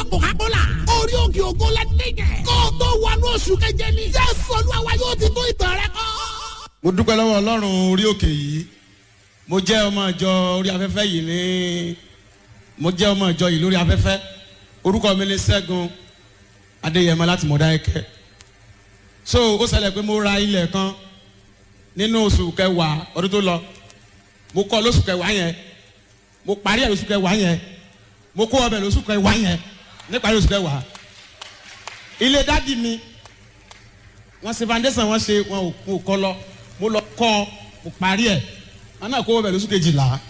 coca-cola orí òkè ògo lẹ́nìyẹn kó o tó wọnú oṣù keje ni jésù olúwa yóò ti tó ìtàn rẹ kọ́. mo dúpẹ́ lọ́wọ́ ọlọ́run orí òkè yìí mo jẹ́ ọmọ ìjọ orí afẹ́fẹ́ yìí ní mo jẹ́ ọmọ ìjọ yìí lórí afẹ́fẹ́ orúkọ mi ni sẹ́gun adéyẹmọ láti mọ̀dáyẹkẹ́ so ó ṣẹlẹ̀ pé mo ra ilẹ̀ kan nínú oṣù kẹwàá ọdún tó lọ mo kọ́ lóṣù kẹwàá yẹn mo parí ẹ̀ lóṣù kẹwàá yẹn mo kó ọbẹ̀ lóṣù kẹwàá yẹn níparí oṣù kẹwàá ilé dádì mi wọ́n ṣe foundation wọ́n ṣe wọn ò kọ́ lọ mo lọ kọ́ mo parí ẹ̀ wọn náà kó ọbẹ̀ lóṣù kejìlá